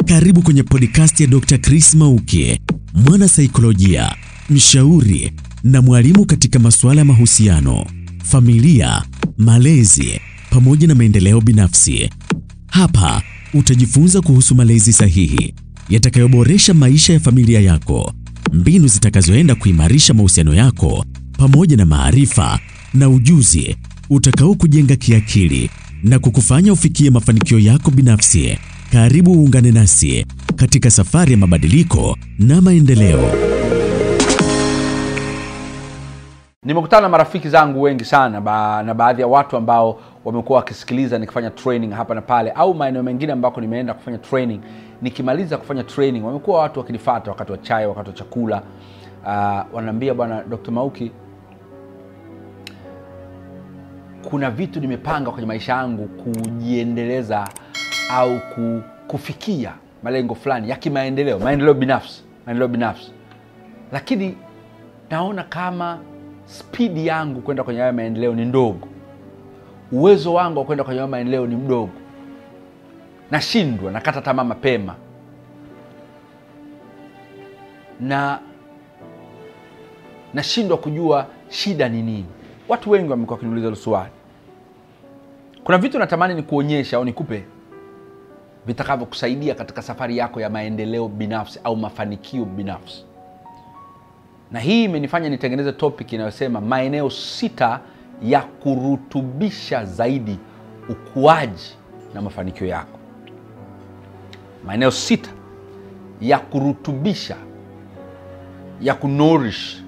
Karibu kwenye podcast ya Dr. Chris Mauki, mwana saikolojia, mshauri na mwalimu katika masuala ya mahusiano, familia, malezi pamoja na maendeleo binafsi. Hapa utajifunza kuhusu malezi sahihi yatakayoboresha maisha ya familia yako, mbinu zitakazoenda kuimarisha mahusiano yako pamoja na maarifa na ujuzi utakao kujenga kiakili na kukufanya ufikie mafanikio yako binafsi. Karibu uungane nasi katika safari ya mabadiliko na maendeleo. Nimekutana na marafiki zangu wengi sana ba, na baadhi ya watu ambao wamekuwa wakisikiliza nikifanya training hapa na pale, au maeneo mengine ambako nimeenda kufanya training. Nikimaliza kufanya training, wamekuwa watu wakinifata wakati wa chai, wakati wa chakula, uh, wanaambia bwana Dr. Mauki, kuna vitu nimepanga kwenye maisha yangu kujiendeleza au ku, kufikia malengo fulani ya kimaendeleo, maendeleo binafsi, maendeleo binafsi, lakini naona kama spidi yangu kwenda kwenye hayo maendeleo ni ndogo, uwezo wangu wa kwenda kwenye hayo maendeleo ni mdogo, nashindwa, nakata tamaa mapema, na nashindwa kujua shida ni nini. Watu wengi wamekuwa wakiniuliza hilo swali. Kuna vitu natamani ni kuonyesha au nikupe vitakavyokusaidia katika safari yako ya maendeleo binafsi au mafanikio binafsi na hii imenifanya nitengeneze topic inayosema maeneo sita ya kurutubisha zaidi ukuaji na mafanikio yako. Maeneo sita ya kurutubisha, ya kunorish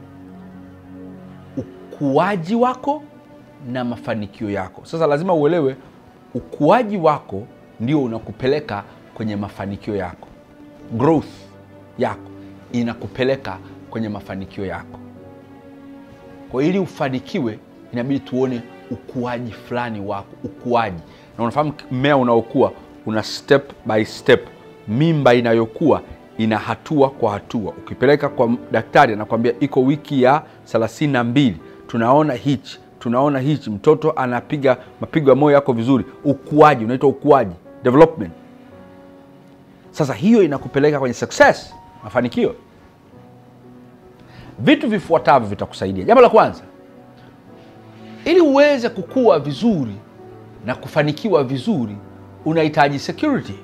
ukuaji wako na mafanikio yako. Sasa lazima uelewe ukuaji wako ndio unakupeleka kwenye mafanikio yako, growth yako inakupeleka kwenye mafanikio yako. Kwa ili ufanikiwe, inabidi tuone ukuaji fulani wako, ukuaji. Na unafahamu mmea unaokua una step by step, mimba inayokuwa ina hatua kwa hatua. Ukipeleka kwa daktari, anakwambia iko wiki ya thelathini na mbili, tunaona hichi tunaona hichi, mtoto anapiga mapigo ya moyo yako vizuri. Ukuaji unaitwa ukuaji, development. Sasa hiyo inakupeleka kwenye success, mafanikio. Vitu vifuatavyo vitakusaidia. Jambo la kwanza, ili uweze kukua vizuri na kufanikiwa vizuri, unahitaji security,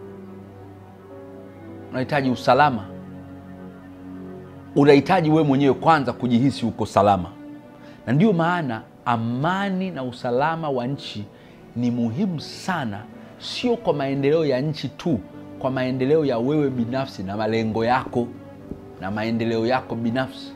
unahitaji usalama, unahitaji wewe mwenyewe kwanza kujihisi uko salama, na ndiyo maana amani na usalama wa nchi ni muhimu sana, sio kwa maendeleo ya nchi tu, kwa maendeleo ya wewe binafsi na malengo yako na maendeleo yako binafsi.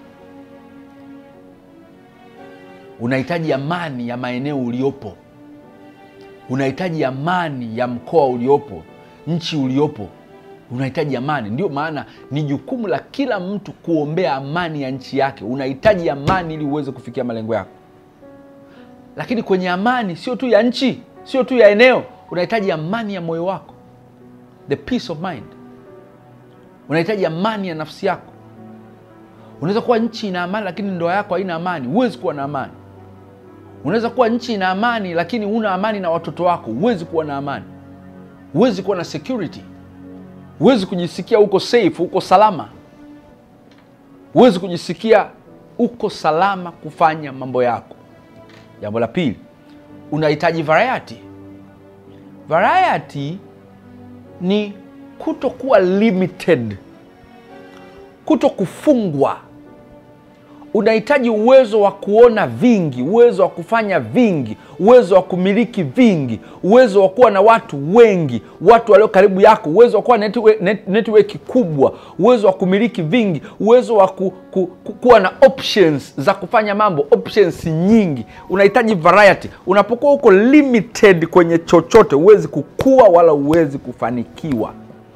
Unahitaji amani ya maeneo uliopo, unahitaji amani ya mkoa uliopo, nchi uliopo, unahitaji amani. Ndio maana ni jukumu la kila mtu kuombea amani ya nchi yake. Unahitaji amani ili uweze kufikia malengo yako, lakini kwenye amani sio tu ya nchi, sio tu ya eneo, unahitaji amani ya moyo wako, the peace of mind. Unahitaji amani ya nafsi yako. Unaweza kuwa nchi ina amani lakini ndoa yako haina amani, huwezi kuwa na amani. Unaweza kuwa nchi ina amani lakini huna amani na watoto wako, huwezi kuwa na amani. Huwezi kuwa na security, huwezi kujisikia uko safe, uko salama, huwezi kujisikia uko salama kufanya mambo yako. Jambo la pili, unahitaji variety. Variety ni kutokuwa limited, kuto kufungwa. Unahitaji uwezo wa kuona vingi, uwezo wa kufanya vingi, uwezo wa kumiliki vingi, uwezo wa kuwa na watu wengi, watu walio karibu yako, uwezo wa kuwa network, net, network kubwa, uwezo wa kumiliki vingi, uwezo wa ku, ku, ku, kuwa na options za kufanya mambo, options nyingi. Unahitaji variety. Unapokuwa uko limited kwenye chochote, huwezi kukua wala huwezi kufanikiwa.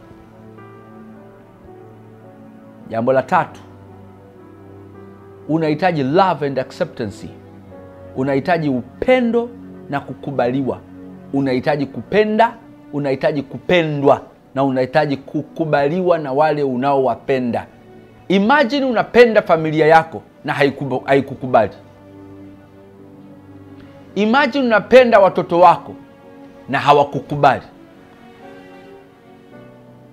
Jambo la tatu, unahitaji love and acceptance. Unahitaji upendo na kukubaliwa. Unahitaji kupenda, unahitaji kupendwa na unahitaji kukubaliwa na wale unaowapenda. Imagine unapenda familia yako na haikubu- haikukubali. Imagine unapenda watoto wako na hawakukubali.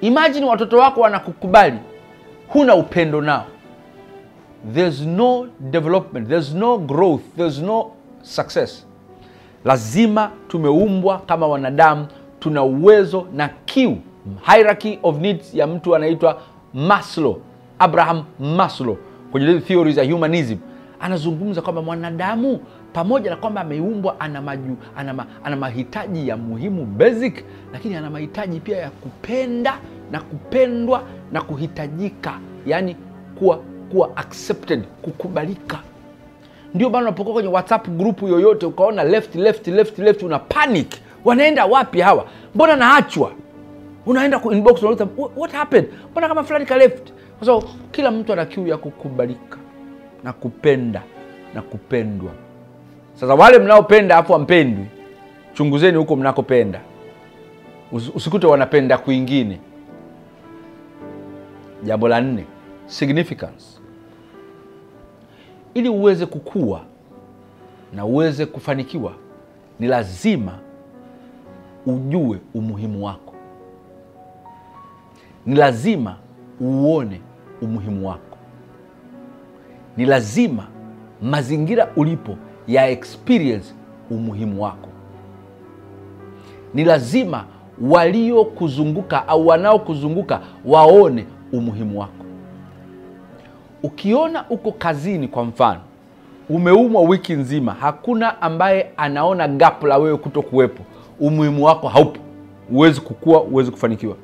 imajini watoto wako wanakukubali huna upendo nao there's no development there's no growth there's no success lazima tumeumbwa kama wanadamu tuna uwezo na kiu hierarchy of needs ya mtu anaitwa maslow abraham maslow kwenye zile theories za humanism anazungumza kwamba mwanadamu pamoja na kwamba ameumbwa ana, maju, ana, ma, ana mahitaji ya muhimu basic lakini ana mahitaji pia ya kupenda na kupendwa na kuhitajika yaani kuwa kuwa accepted kukubalika ndio maana unapokuwa kwenye whatsapp grupu yoyote ukaona left left left left una panic wanaenda wapi hawa mbona naachwa unaenda ku inbox unauliza "What- what happened mbona kama fulani ka left kwa sababu kila mtu ana kiu ya kukubalika na kupenda na kupendwa sasa wale mnaopenda afu ampendwi chunguzeni huko mnakopenda Usi- usikute wanapenda kwingine jambo la nne significance ili uweze kukua na uweze kufanikiwa ni lazima ujue umuhimu wako ni lazima uone umuhimu wako ni lazima mazingira ulipo ya experience umuhimu wako ni lazima waliokuzunguka au wanaokuzunguka waone umuhimu wako ukiona uko kazini kwa mfano umeumwa wiki nzima hakuna ambaye anaona gap la wewe kuto kuwepo umuhimu wako haupo huwezi kukua huwezi kufanikiwa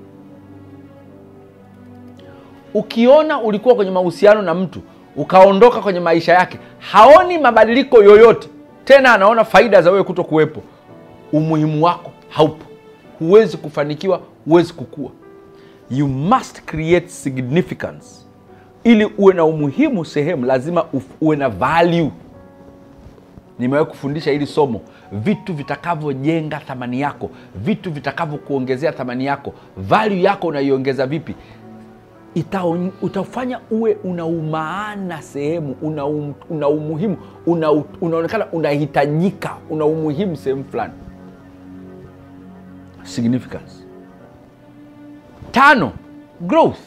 ukiona ulikuwa kwenye mahusiano na mtu ukaondoka kwenye maisha yake haoni mabadiliko yoyote tena anaona faida za wewe kuto kuwepo umuhimu wako haupo huwezi kufanikiwa huwezi kukua you must create significance ili uwe na umuhimu sehemu lazima uf- uwe na value nimewahi kufundisha hili somo vitu vitakavyojenga thamani yako vitu vitakavyokuongezea thamani yako value yako unaiongeza vipi Itaon- utafanya uwe una umaana sehemu una, um, una umuhimu una, unaonekana unahitajika una umuhimu sehemu fulani significance tano growth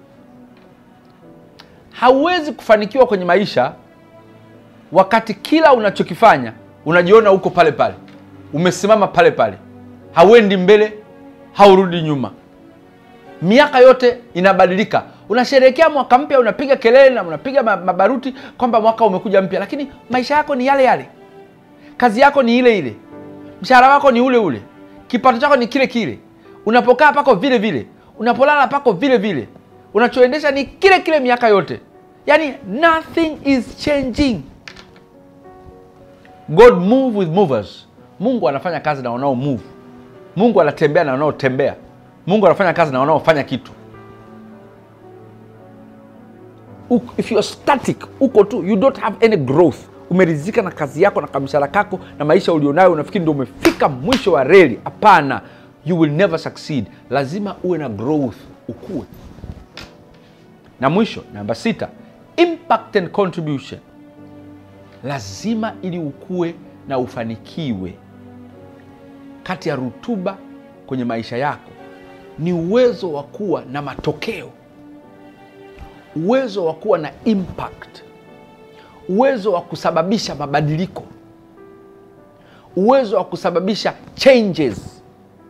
hauwezi kufanikiwa kwenye maisha wakati kila unachokifanya unajiona uko pale pale umesimama pale pale hauendi mbele haurudi nyuma miaka yote inabadilika unasherehekea mwaka mpya unapiga kelele na unapiga ma- mabaruti kwamba mwaka umekuja mpya lakini maisha yako ni yale yale kazi yako ni ile ile mshahara wako ni ule ule kipato chako ni kile kile unapokaa pako vile vile unapolala pako vile vile unachoendesha ni kile kile miaka yote yaani nothing is changing god move with movers mungu anafanya kazi na wanao move mungu anatembea na wanaotembea mungu anafanya kazi na wanaofanya kitu Uko- if you're static uko tu you don't have any growth umerizika na kazi yako na kamshara kako na maisha ulionayo unafikiri ndio umefika mwisho wa reli hapana you will never succeed lazima uwe na growth ukue na mwisho namba sita impact and contribution lazima ili ukue na ufanikiwe kati ya rutuba kwenye maisha yako ni uwezo wa kuwa na matokeo uwezo wa kuwa na impact uwezo wa kusababisha mabadiliko uwezo wa kusababisha changes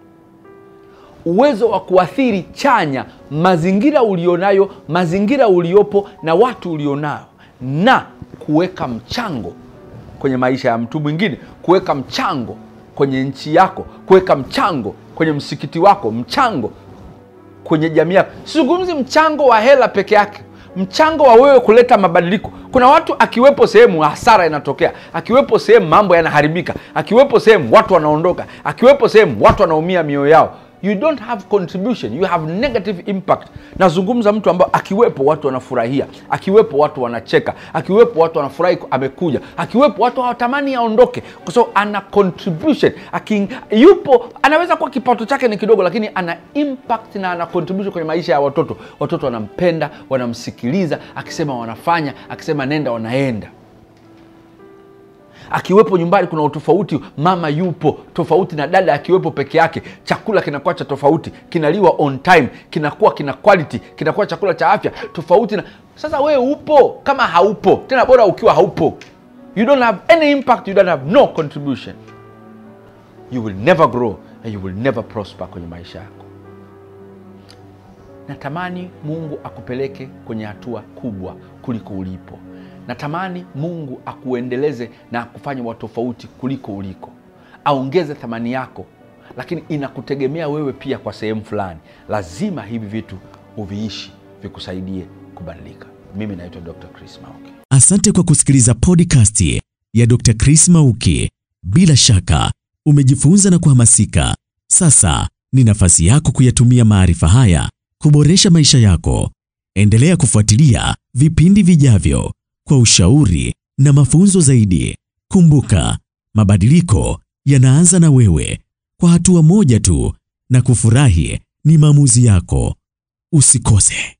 uwezo wa kuathiri chanya mazingira ulionayo mazingira uliopo na watu ulionao na kuweka mchango kwenye maisha ya mtu mwingine kuweka mchango kwenye nchi yako kuweka mchango kwenye msikiti wako mchango kwenye jamii yako sizungumzi mchango wa hela peke yake mchango wa wewe kuleta mabadiliko kuna watu akiwepo sehemu hasara inatokea akiwepo sehemu mambo yanaharibika akiwepo sehemu watu wanaondoka akiwepo sehemu watu wanaumia mioyo yao you don't have contribution you have negative impact nazungumza mtu ambao akiwepo watu wanafurahia akiwepo watu wanacheka akiwepo watu wanafurahi amekuja akiwepo watu hawatamani aondoke kwa sababu ana contribution Aki, yupo anaweza kuwa kipato chake ni kidogo lakini ana impact na ana contribution kwenye maisha ya watoto watoto wanampenda wanamsikiliza akisema wanafanya akisema nenda wanaenda akiwepo nyumbani kuna utofauti mama yupo tofauti na dada akiwepo peke yake chakula kinakuwa cha tofauti kinaliwa on time kinakuwa kina quality kinakuwa chakula cha afya tofauti na sasa wewe upo kama haupo tena bora ukiwa haupo you don't have any impact you don't have no contribution you will never grow and you will never prosper kwenye maisha yako natamani mungu akupeleke kwenye hatua kubwa kuliko ulipo natamani mungu akuendeleze na akufanye wa tofauti kuliko uliko aongeze thamani yako lakini inakutegemea wewe pia kwa sehemu fulani lazima hivi vitu uviishi vikusaidie kubadilika mimi naitwa dr chris mauki Asante kwa kusikiliza podcast ya Dr. Chris Mauki. Bila shaka umejifunza na kuhamasika. Sasa ni nafasi yako kuyatumia maarifa haya kuboresha maisha yako. Endelea kufuatilia vipindi vijavyo kwa ushauri na mafunzo zaidi. Kumbuka, mabadiliko yanaanza na wewe, kwa hatua moja tu, na kufurahi ni maamuzi yako. Usikose.